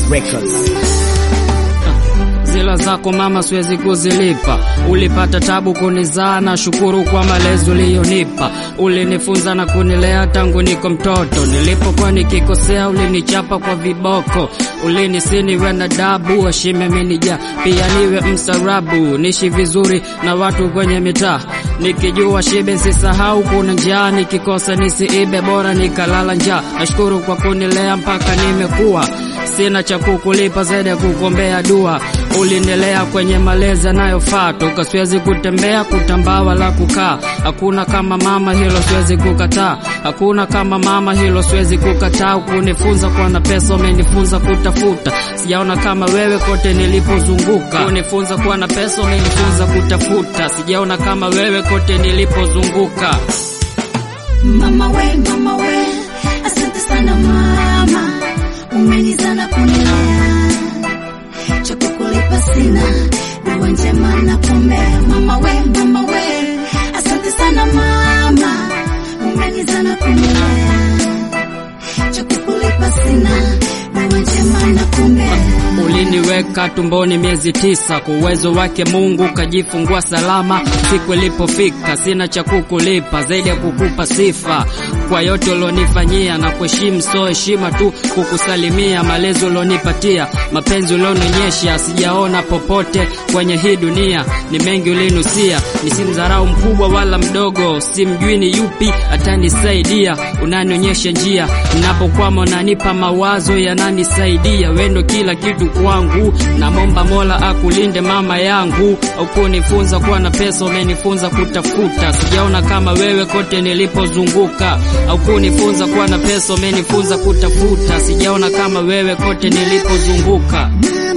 Records. Zila zako mama siwezi kuzilipa. Ulipata tabu kunizaa, na shukuru kwa malezi uliyonipa. Ulinifunza na kunilea tangu niko mtoto. Nilipokuwa nikikosea, ulinichapa kwa viboko. Ulinisini we na dabu, heshima imenijaa. Pia niwe msarabu, nishi vizuri na watu kwenye mitaa. Nikijua shibe sisahau, kuna njaa. Nikikosa nisiibe, bora nikalala njaa. Nashukuru kwa kunilea mpaka nimekuwa sina cha kukulipa zaidi ya kukuombea dua. Ulinilea kwenye malezi yanayofaa, toka siwezi kutembea, kutambaa wala kukaa. Hakuna kama mama, hilo siwezi kukataa. Hakuna kama mama, hilo siwezi kukataa. Kunifunza kuwa na pesa, umenifunza kutafuta. Sijaona kama wewe kote nilipozunguka. Kunifunza kuwa na pesa, umenifunza kutafuta. Sijaona kama wewe kote nilipozunguka. Mama we, mama we, asante sana mama, umenizaa na kunilea, cha kukulipa sina, dua njema na kuombea. Mama we, mama we, asante sana mama, umenizaa na kunilea, cha kukulipa sina, dua njema na kuombea. Uliniweka tumboni miezi tisa, kwa uwezo wake Mungu kajifungua salama. Siku ilipofika, sina cha kukulipa zaidi ya kukupa sifa kwa yote ulionifanyia na kuheshimu, so heshima tu kukusalimia, malezi ulionipatia, mapenzi ulionionyesha, sijaona popote kwenye hii dunia. Ni mengi ulinusia, nisimdharau mkubwa wala mdogo, simjui ni yupi atanisaidia. Unanionyesha njia ninapokwama, unanipa mawazo yananisaidia. Wendo kila kitu kwangu, namomba Mola akulinde mama yangu. Ukunifunza kuwa na pesa, umenifunza kutafuta. Sijaona kama wewe kote nilipozunguka. Ukunifunza kuwa na pesa, umenifunza kutafuta. Sijaona kama wewe kote nilipozunguka.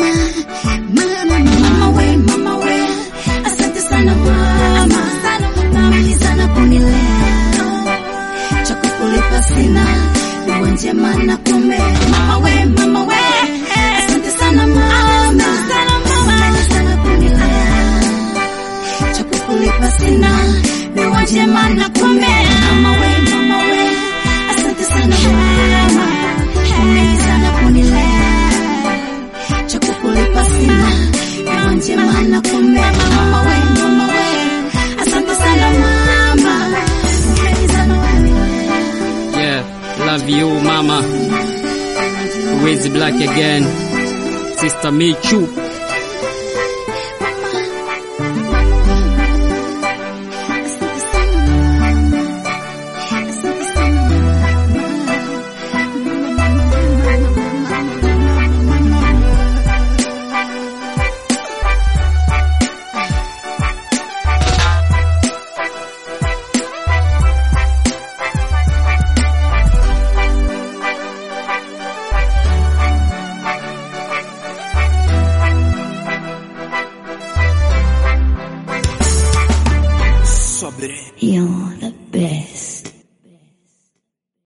Mama we, mama we, asante sana mama, umenizaa na kunilea, cha kukulipa sina, dua njema na kuombea. Mama we, mama we, asante sana mama, umenizaa na kunilea, cha kukulipa sina, dua njema na kuombea. Mama we, mama we, asante sana mama, umenizaa na kunilea cha kukulipa sina, dua njema na kuombea. Mama we, mama we, asante sana mama, umenizaa na kunilea. Yeah, love you mama. Wiz Black again. Sister Michu. Asante sana mama, asante sana mama. Sobre. Yo.